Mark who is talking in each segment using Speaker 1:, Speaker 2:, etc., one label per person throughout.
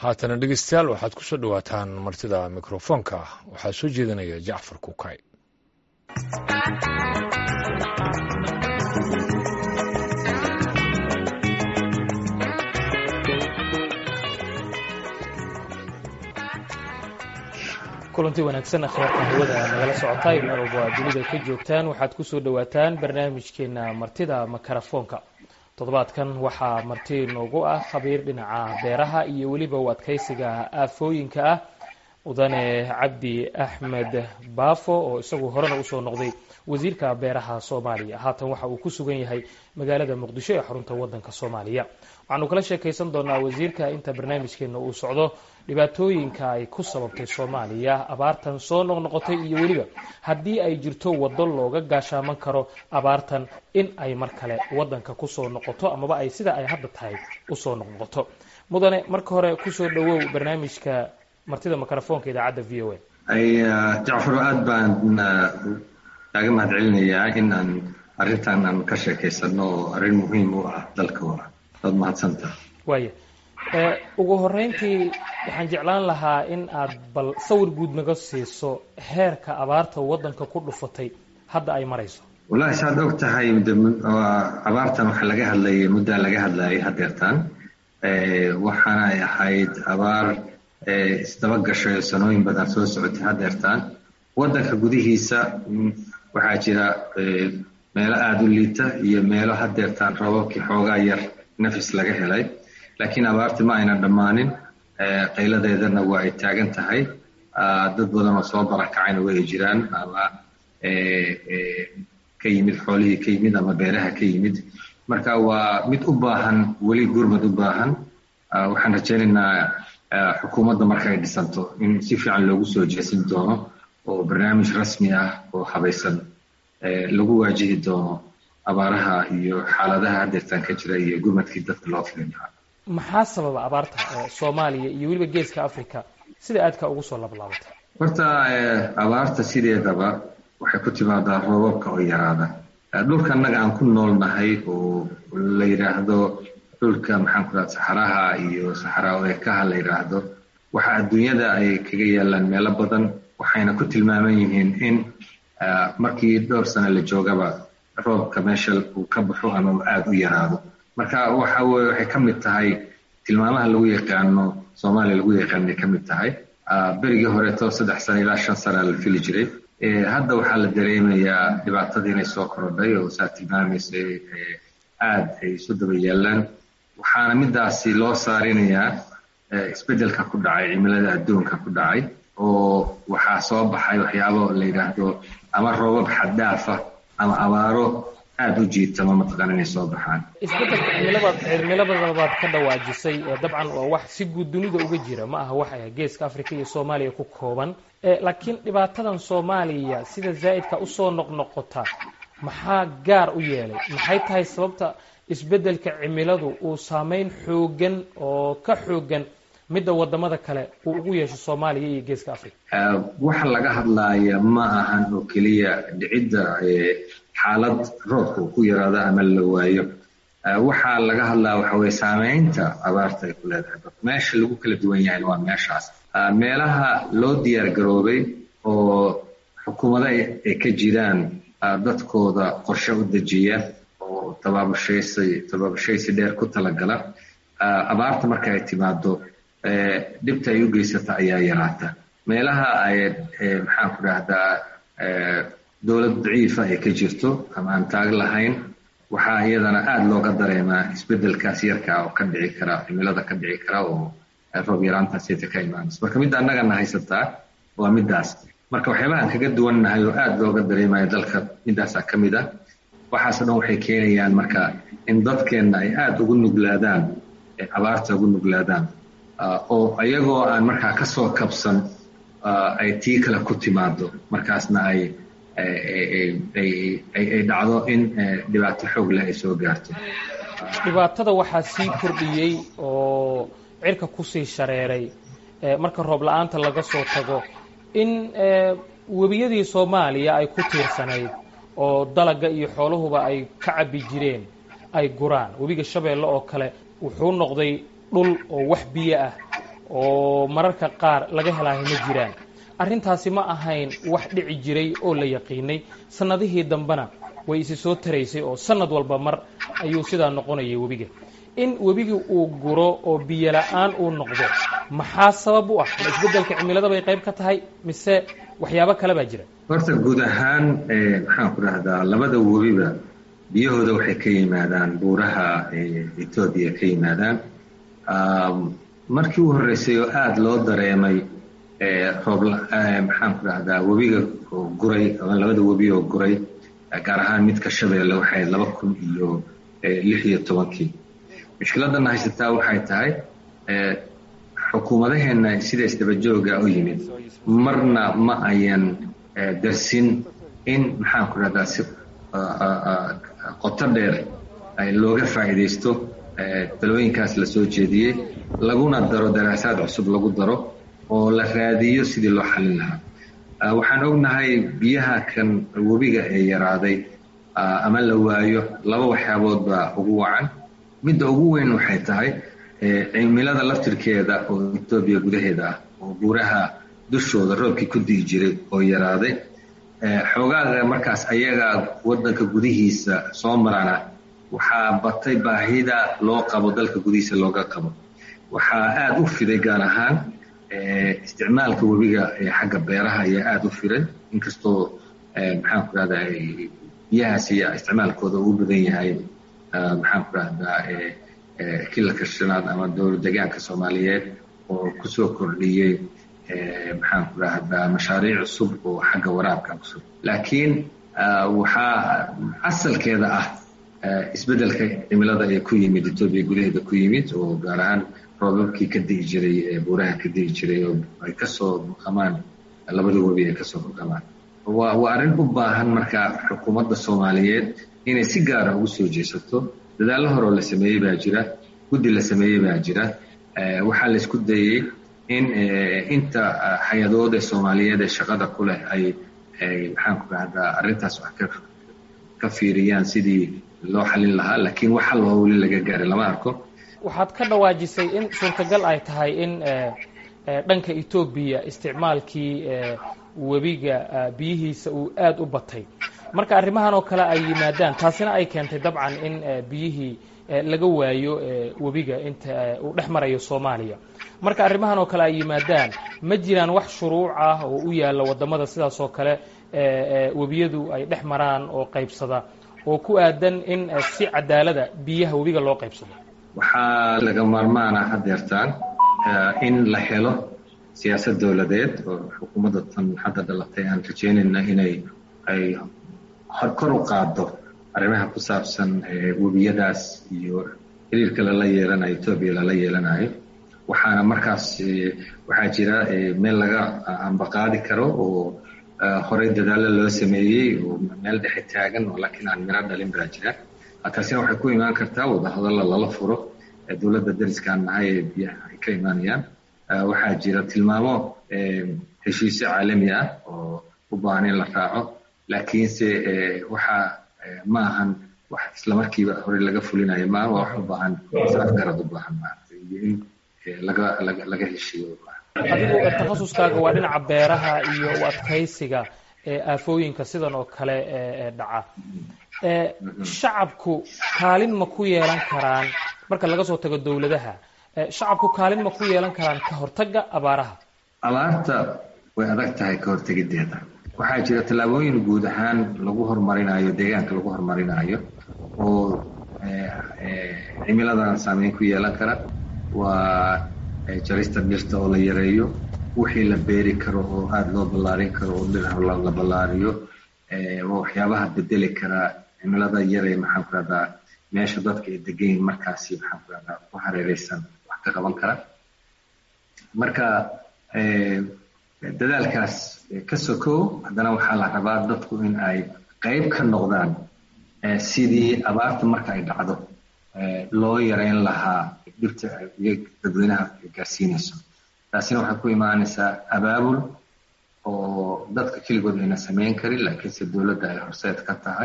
Speaker 1: haatana dhegeystayaal waxaad ku soo dhowaataan martida mikrofoonka waxaa soo jeedinaya jacfar kukay
Speaker 2: kulanti wanaagsan akhyaarta hawada nagala socotaay meel walba aad dunida ka joogtaan waxaad kusoo dhowaataan barnaamijkeena martida makarafoonka toddobaadkan waxaa marti noogu ah khabiir dhinaca beeraha iyo weliba u adkaysiga aafooyinka ah mudane cabdi axmed baafo oo isagu horena usoo noqday wasiirka beeraha soomaaliya haatan waxa uu ku sugan yahay magaalada muqdisho ee xarunta wadanka soomaaliya waxaanu kala sheekaysan doonaa wasiirka inta barnaamijkeena uu socdo dhibaatooyinka ay ku sababtay soomaaliya abaartan soo noqnoqotay iyo weliba haddii ay jirto waddo looga gaashaaman karo abaartan in ay mar kale wadanka kusoo noqoto amaba ay sida ay hadda tahay usoo noqnoqoto mudane marka hore kusoo dhawow barnaamijka martida mikrofoonka idaacadda v o
Speaker 3: a jacfar aada baan kaaga mahad celinayaa in aan arrintan aan ka sheekaysano oo arrin muhiim u ah dalka waa waad mahadsanta
Speaker 2: waaya ugu horeyntii waxaan jeclaan lahaa in aad bal sawir guud naga siiso heerka abaarta waddanka ku dhufatay hadda ay marayso
Speaker 3: wallahi saad og tahay abaartan waxaa laga hadlayay muddaa laga hadlayay hadeertaan waxaana ay ahayd abaar isdaba gashay oo sanooyin badan soo socotay hadeertaan waddanka gudihiisa waxaa jira meelo aada u liita iyo meelo hadeertaan roobabkii xoogaa yar nafis laga helay laakiin abaarti ma aynan dhammaanin qayladeedana waa ay taagan tahay dad badan oo soo barakacayna way ay jiraan ama ka yimid xoolihii ka yimid ama beeraha ka yimid marka waa mid u baahan weli gurmad u baahan waxaan rajaynaynaa xukuumadda marka ay dhisanto in si fiican loogu soo jeesin doono oo barnaamij rasmi ah oo habaysan lagu waajihi doono abaaraha iyo xaaladaha hadeertaan ka jira iyo gurmadkii dadka loo filin lahaa
Speaker 2: maxaa sababa abaarta soomaaliya iyo weliba geeska africa sida aadka ugu soo lablaabatay
Speaker 3: horta abaarta sideedaba waxay ku timaadaa roobabka oo yaraada dhulka annaga aan ku noolnahay oo la yidhaahdo dhulka maxaan ku dhaha saxaraha iyo saxaraa eekaha la yidhaahdo waxa adduunyada ay kaga yaalaan meelo badan waxayna ku tilmaaman yihiin in markii dhowr sano la joogaba roobka meesha uu ka baxo ama uu aada u yaraado marka waxa weye waxay ka mid tahay tilmaamaha lagu yaqaano soomaaliya lagu yaqaanay ka mid tahay berigii horeeto saddex sano ilaa shan sana la fili jiray hadda waxaa la dareemayaa dhibaatadii inay soo korodhay oo saa tilmaamaysa aada ay isu daba yaalaan waxaana midaasi loo saarinayaa isbeddelka ku dhacay cimilada adduunka ku dhacay oo waxaa soo baxay waxyaabo la yidhaahdo ama roobab xaddaafa ama abaaro aada u jiitama mataqaana inay soo baxaan
Speaker 2: isbeddelka cimilabad cimilabadabaad ka dhawaajisay dabcan waa wax si guud dunida uga jira ma aha wax geeska africa iyo soomaaliya ku kooban laakiin dhibaatadan soomaaliya sida zaa'idka usoo noqnoqota maxaa gaar u yeelay maxay tahay sababta isbeddelka cimiladu uu saameyn xoogan oo ka xoogan midda wadamada kale uu ugu yeesho soomaaliya iyo geeska africa
Speaker 3: waxa laga hadlaaya ma ahan oo keliya dhicidda xaalad roobka uu ku yaraado ama la waayo waxaa laga hadlaa waxa weye saameynta abaarta ay ku leedahay meesha lagu kala duwan yahay waa meeshaas meelaha loo diyaar garoobay oo xukuumado ay ka jiraan dadkooda qorshe u dejiya oo tabaabashaysi tabaabashaysi dheer ku talagala abaarta marka ay timaado dhibta ay u geysata ayaa yaraata meelaha ay maxaan ku dhahdaa dowlad daciifa ay ka jirto ama aan taag lahayn waxaa iyadana aada looga dareemaa isbeddelkaas yarka oo ka dhici kara cimilada ka dhici kara oo roob yaraantaasita ka imaanaysa marka midda annagana haysataa waa middaas marka waxyaabaha aan kaga duwannahay oo aada looga dareemayo dalka middaasaa ka mid ah waxaasoo dhan waxay keenayaan marka in dadkeenna ay aada ugu nuglaadaan abaarta ugu nuglaadaan oo iyagoo aan markaa kasoo kabsan ay tii kale ku timaado markaasna ay ay dhacdo in dhibaato xoog leh ay soo gaarto
Speaker 2: dhibaatada waxaa sii kordhiyey oo cirka kusii shareeray marka roob la-aanta laga soo tago in webiyadii soomaaliya ay ku tiirsanayd oo dalaga iyo xoolahuba ay ka cabbi jireen ay guraan webiga shabeelle oo kale wuxuu noqday dhul oo wax biyo ah oo mararka qaar laga helaayo ma jiraan arrintaasi ma ahayn wax dhici jiray oo la yaqiinay sannadihii dambena way isi soo taraysay oo sanad walba mar ayuu sidaa noqonayay webiga in webigii uu guro oo biyo la-aan uu noqdo maxaa sabab u ah ma isbeddelka cimilada bay qayb ka tahay mise waxyaabo kale baa jira
Speaker 3: horta guud ahaan maxaan ku dhahdaa labada webiba biyahooda waxay ka yimaadaan buuraha etoobiya ka yimaadaan markii u horreysay oo aada loo dareemay roob maxaan ku dhahdaa webiga oo guray ama labada webi oo guray gaar ahaan midka shabeelle waxay laba kun iyo lix iyo tobankii mushkiladana haysataa waxay tahay xukuumadaheenna sida isdabajooga u yimid marna ma ayan darsin in maxaan ku dhahdaa si qoto dheer looga faa'iidaysto talooyinkaas la soo jeediyey laguna daro daraasaad cusub lagu daro oo la raadiyo sidii loo xallin lahaa waxaan ognahay biyaha kan webiga ee yaraaday ama la waayo laba waxyaabood baa ugu wacan midda ugu weyn waxay tahay cimilada laftirkeeda oo etoobiya gudaheeda ah oo buuraha dushooda roobkii ku di'i jiray oo yaraaday xoogaaga markaas ayaga waddanka gudihiisa soo marana waxaa batay baahida loo qabo dalka gudihiisa looga qabo waxaa aada u fiday gaar ahaan isticmaalka webiga ee xagga beeraha ayaa aada u firay inkastoo maxaan ku dhahdaa biyahaas iyo isticmaalkooda uu badan yahay maxaan ku dhahdaa kilalka shanaad ama dowlad degaanka soomaaliyeed oo kusoo kordhiyey maxaan ku dhahdaa mashaariic cusub oo xagga waraabka cusub laakiin waxaa asalkeeda ah isbeddelka cimilada ee ku yimid etoobiya gudaheeda ku yimid oo gaar ahaan roobabkii ka di'i jiray ee buuraha ka di'i jiray oo ay kasoo buqamaan labada webi ay kasoo buqamaan waa waa arrin u baahan marka xukuumadda soomaaliyeed inay si gaara ugu soo jeesato dadaallo hore oo la sameeyey baa jira guddi la sameeyey baa jira waxaa la isku dayey in inta hay-adood ee soomaaliyeed ee shaqada ku leh ay maxaan ku dhahdaa arrintaas wax ka ka fiiriyaan sidii loo xalin lahaa laakiin wax hal oo weli laga gaaray lama arko
Speaker 2: waxaad ka dhawaajisay in suurtagal ay tahay in dhanka etoobiya isticmaalkii webiga biyihiisa uu aada u batay marka arrimahan oo kale ay yimaadaan taasina ay keentay dabcan in biyihii laga waayo webiga inta uu dhex marayo soomaaliya marka arrimahan oo kale ay yimaadaan ma jiraan wax shuruuc ah oo u yaalla waddamada sidaas oo kale webiyadu ay dhex maraan oo qaybsada oo ku aadan in si cadaalada biyaha webiga loo qaybsado
Speaker 3: waxaa laga maarmaana hadeertaan in la helo siyaasad dowladeed oo xukuumadda tan hadda dhalatay aan rajeynayna inay ay kor u qaado arrimaha ku saabsan webiyadaas iyo xiriirka lala yeelanayo etoobiya lala yeelanayo waxaana markaas waxaa jira meel laga ambaqaadi karo oo horey dadaalo loo sameeyey oo meel dhexe taagan oo laakiin aan miro dhalin baa jira taasina waxay ku imaan kartaa wadahadalla lala furo dowladda dariskaan nahay ee biyaha ay ka imaanayaan waxaa jira tilmaamo heshiisyo caalami ah oo u baahan in la raaco laakiinse waxa ma ahan wax islamarkiiba horey laga fulinayo maaha waa wax u baahan saafgarad u baahan maaragtay iyo in laga laga laga heshiiyo
Speaker 2: adigu takhasuskaaga waa dhinaca beeraha iyo u adkaysiga aafooyinka sidan oo kale dhaca shacabku kaalin ma ku yeelan karaan marka laga soo tago dowladaha shacabku kaalin ma ku yeelan karaan ka hortagga abaaraha
Speaker 3: abaarta way adag tahay ka hortegideeda waxaa jira tallaabooyin guud ahaan lagu horumarinayo deegaanka lagu horumarinayo oo cimiladan saameyn ku yeelan kara waa jarista dhirta oo la yareeyo wixii la beeri karo oo aada loo ballaarin karo oo dhir la ballaariyo waa waxyaabaha bedeli karaa cimilada yaree maxaan ku rahdaa meesha dadka ay degayn markaasi maxaan ku rahdaa ku hareereysan wax ka qaban kara marka dadaalkaas ka sokow haddana waxaa la rabaa dadku in ay qayb ka noqdaan sidii abaarta marka ay dhacdo loo yareyn lahaa dhibta dadweynaha gaarsiinayso taasina waxay ku imaanaysaa abaabul oo dadka keligood ayna samayn karin laakiinse dowladda ay horseed ka tahay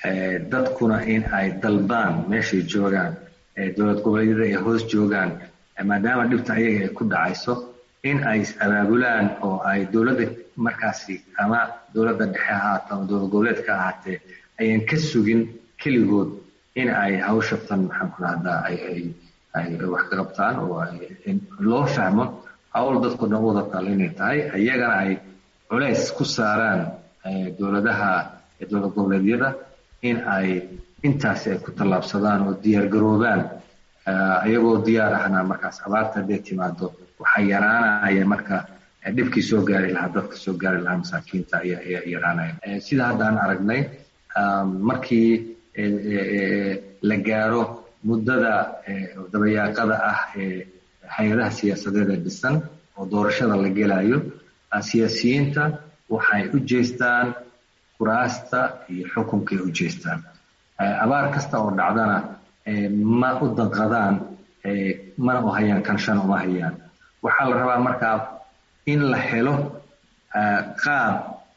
Speaker 3: dadkuna in ay dalbaan meeshay joogaan dowlad goboleedyada ay hoos joogaan maadaama dhibta ayaga ay ku dhacayso in ay is-abaabulaan oo ay dowladda markaasi ama dowladda dhexe ahaato ama dowlad goboleedka ahaatee ayan ka sugin keligood in ay hawshatan maxaan ku rahdaa ay ay ay wax ka qabtaan oo loo fahmo hawl dadku dhan wada taal inay tahay iyagana ay culays ku saaraan dowladaha dowlad goboleedyada in ay intaasi ay ku tallaabsadaan oo diyaar garoobaan iyagoo diyaar ahna markaas abaarta hadday timaado waxaa yaraanaya marka dhibkii soo gaari lahaa dadka soo gaari lahaa masaakiinta ayaa yaraanaya sida hadda aan aragnay markii la gaaro muddada dabayaaqada ah ee hay-adaha siyaasadeed ee dhisan oo doorashada la gelayo siyaasiyiinta waxay u jeestaan kuraasta iyo xukunkay u jeestaan abaar kasta oo dhacdana ma u danqadaan mana u hayaan kanshan uma hayaan waxaa la rabaa markaa in la helo qaab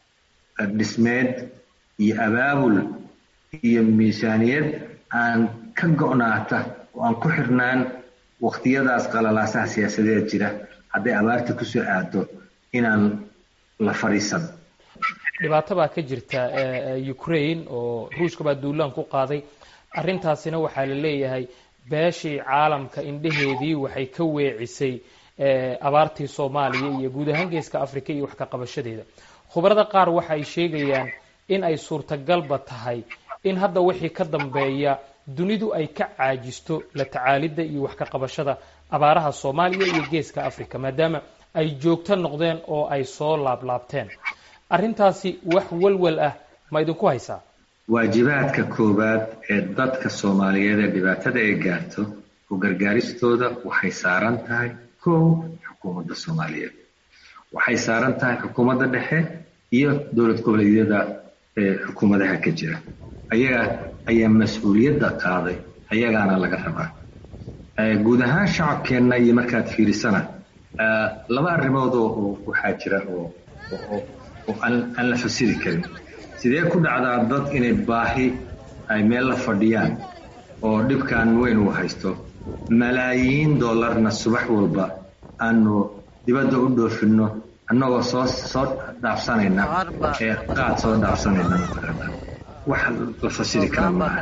Speaker 3: dhismeed iyo abaabul iyo miisaaniyad aan ka go'naata oo aan ku xirnaan waqtiyadaas qalalaasaha siyaasadeed jira hadday abaarta kusoo aado inaan la fadhiisan
Speaker 2: dhibaato baa ka jirta ukraine oo ruushka baa duulaan ku qaaday arrintaasina waxaa la leeyahay beeshii caalamka indheheedii waxay ka weecisay abaartii soomaaliya iyo guud ahaan geeska africa iyo wax ka qabashadeeda khubarada qaar waxa ay sheegayaan in ay suurtagalba tahay in hadda wixii ka dambeeya dunidu ay ka caajisto la tacaalidda iyo wax ka qabashada abaaraha soomaaliya iyo geeska africa maadaama ay joogto noqdeen oo ay soo laablaabteen arrintaasi wax walwal ah ma idinku haysaa
Speaker 3: waajibaadka koowaad ee dadka soomaaliyeed ee dhibaatada ay gaarto oo gargaaristooda waxay saaran tahay kow xukuumadda soomaaliyeed waxay saaran tahay xukuumadda dhexe iyo dowlad goboleedyada ee xukuumadaha ka jira ayaga ayaa mas-uuliyadda qaaday ayagaana laga rabaa guud ahaan shacabkeenna iyo markaad fiirisana laba arrimood oo waxaa jira oo oo aan la fasiri karin sidee ku dhacdaa dad inay baahi ay meel la fadhiyaan oo dhibkan weyn uu haysto malaayiin dollarna subax walba aanu dibadda u dhoofinno annagoo soo soo dhaafsanayna ee qaad soo dhaafsanayna mataqaana wax la fasiri kara maaha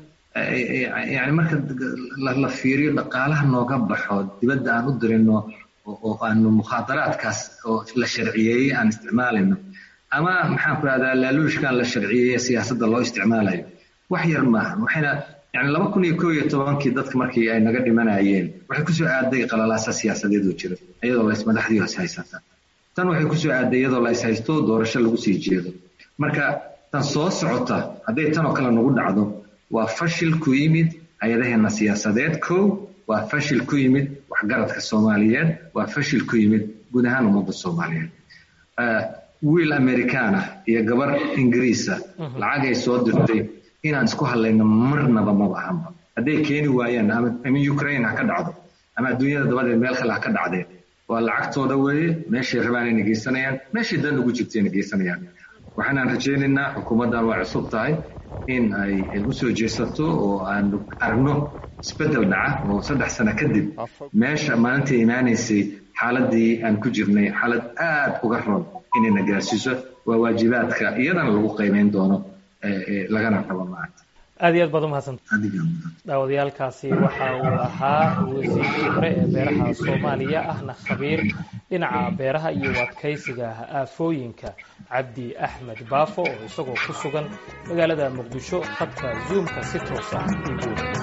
Speaker 3: yani marka la fiiriyo dhaqaalaha nooga baxo dibadda aan u dirino oo aanu mukhaadaraadkaas oo la sharciyeeyey aan isticmaalayno ama maxaan ku rahdaa laaluushkan la sharciyeeye siyaasadda loo isticmaalayo wax yar maaha waxayna yani laba kun iyo koo iyo tobankii dadka markii ay naga dhimanayeen waxay kusoo aaday qalalaasa siyaasadeed oo jira iyadoo la ismadaxdii is haysata tan waxay kusoo aaday iyadoo la is haysto doorasho lagu sii jeedo marka tan soo socota hadday tan oo kale nagu dhacdo waa fashil ku yimid hay-adaheena siyaasadeed kow waa fashil ku yimid waxgaradka soomaaliyeed waa fashil ku yimid guud ahaan ummadda soomaaliyeed wiil americana iyo gabar ingiriisa lacagay soo dirtay inaan isku hadlayno marnaba maba ahanba hadday keeni waayaan ama ukraine ha ka dhacdo ama adduunyada dabadeed meel kale ha ka dhacdeen waa lacagtooda weeye meeshay rabaan inay geysanayaan meeshay dan ugu jirta inay geysanayaan waxaanaan rajaynaynaa xukuumaddan waa cusub tahay in ay usoo jeesato oo aanu aragno isbeddel dhaca oo saddex sano kadib meesha maalintai imaanaysay xaaladii aan ku jirnay xaalad aad uga ron inayna gaarsiiso waa waajibaadka iyadana lagu qiimeyn doono lagana rabo maanta
Speaker 2: aad iyo aad baad umahadsan daawadayaalkaasi waxa uu ahaa wasiirkii hore ee beeraha soomaaliya ahna khabiir dhinaca beeraha iyo adkaysiga aafooyinka cabdi axmed baafo oo isagoo ku sugan magaalada muqdisho khadka zoomka si toos ah ugu